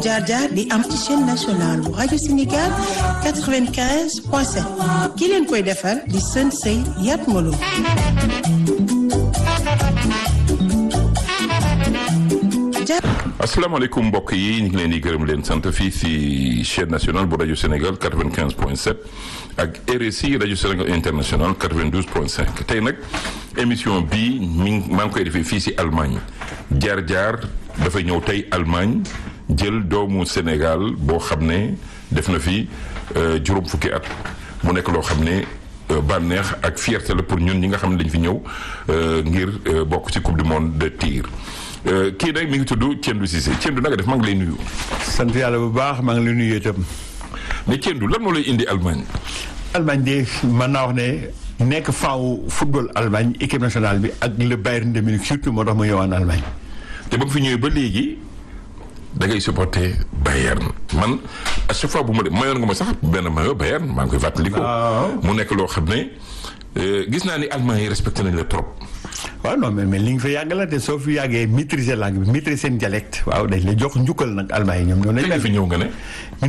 jaar-jaar di am ci chaîne nationale bu rajo Sénégal 95 point 7 ki leen koy defar di sën sëy Yat Malo asalaamaaleykum mbokk yi ñu ngi leen di gërëm leen sant fii si chaîne nationale bu rajo Sénégal 95 point 7 ak RSI rajo Sénégal international 92 point 5 tey nag émission bii mi ngi maa ngi koy defee fii si Allemagne jaar jaar dafay ñëw tey Allemagne jël doomu Sénégal boo xam ne def na fi juróom fukki at mu nekk loo xam ne bànneex ak fierté la pour ñun ñi nga xam ne dañ fi ñëw ngir bokk ci coupe du monde de tir. kii nag mi ngi tudd Tiendou Cissé Tiendou nanga def maa ngi lay nuyu. sant yàlla bu baax maa ngi lay nuyu itam. mais Tiendou lan moo lay indi Allemagne. Allemagne de mën naa wax ne nekk faawu football Allemagne équipe nationale bi ak le Bayern de Munich surtout moo tax ma ñëwaan Allemagne. te ba nga fi ñëwee ba léegi da ngay supporter Bayern man à chaque fois bu ma de mayoon nga ma sax benn mayo Bayern maa ngi koy fàttaliku. mu nekk loo xam ne gis naa ni Allemagne yi respecté nañ la trop. waaw non mais mais li nga fa yàgg la te soo fi yàggee maîtriser langue bi maîtriser seen dialecte waaw dañ la jox njukkal nag Allemagne yi ñoom ñoo nañ la fi ñëw nga ne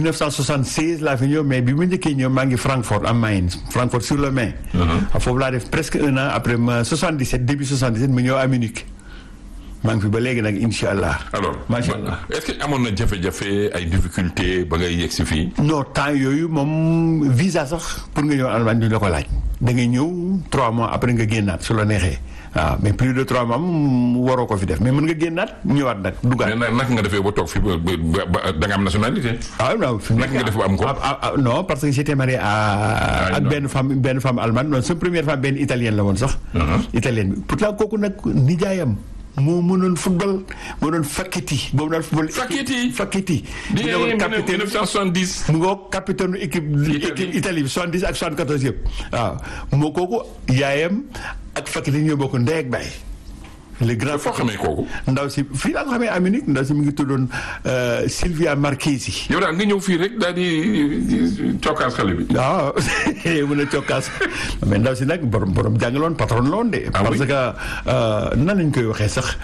1976 laa fi ñëw mais bi ma njëkkee ñëw maa ngi Francfort am Main Francfort sur le Main foofu laa def presque un an après ma 77 début 77 mu ñëw à Munich maa ngi fi ba léegi nag incha allah. alors macha allah est-ce que amoon na jafe-jafe ay difficulté ba ngay yegg si fii. non temps yooyu moom visa sax pour nga ñëw Allemagne duñ la ko laaj da ngay ñëw 3 mois après nga génnaat su la neexee. waaw mais plus de trois mois waroo ko fi def mais mën nga génnaat ñëwaat nag dugaat. mais naka nga defee ba toog fi ba da nga am nationalité. ah non fi naka nga def ba am ko. non parce que j'étais marié à. ak benn femme benn femme allemande non sa première femme benn italienne la woon sax. italienne bi pourtant kooku nag nijaayam. moo mënoon football moo doon Facchetti boobu daal football. Facchetti Facchetti. di ngeen capitaine 1970. mu ngoog capitaine équipe. équipe Italie bi 70 ak 74 yëpp. waaw moo kooku yaayam ak Facchetti ñoo bokk ndey ak baay. le grand foo xamee kooku. ndaw si fii laa ko xamee à Munich ndaw si mi ngi tuddoon Sylvia Marchesi. yow daal nga ñëw fii rek daal di cokkaas xale bi. waaw mën a cokkaas mais ndaw si nag borom borom jàngaloon patron la woon de. parce que nan lañ koy waxee sax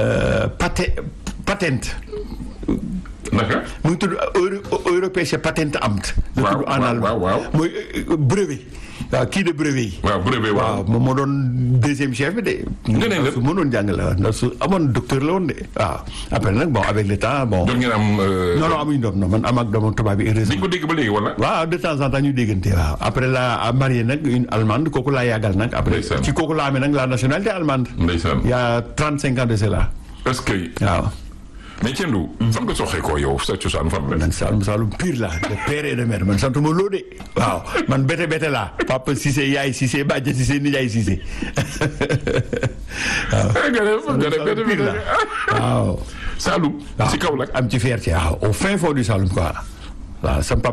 paté patente. naka. mu ngi tudd Europäische Patentamt. waaw la tudd en allemand waaw mooy brevet. waaw kii de brevet yi. waaw brevet waaw. moom moo doon deuxième chef bi de. nga ne la su mënoon jàngale waaw ndax su amoon docteur la woon de waaw après nag bon avec le temps bon. doon ngeen am. non non amuñu doom non man am ak doomu tubaab bi heureusement. di ko dégg ba léegi wala. waaw de temps en temps ñu déggante waaw après la marié nag une allemande kooku laa yàggal nag. après Ndeysaan. ci kooku laa amee nag la nationalité allemande. ndeysaan. il y a trente cinq ans de cela est-ce que. waaw. mais Tiendou. fan nga soxee koo yow sa cosaan fan la. man Saalum Saalum pire la de père et de mère man santuma loo de waaw man bete bete laa papa Cissé yaay Cissé bàjje Cissé nijaay Cissé waaw. Saalum pire la waaw. Saalum. si kaw la. am ci fierté waaw au fin fond du Saloum quoi waaw sam papa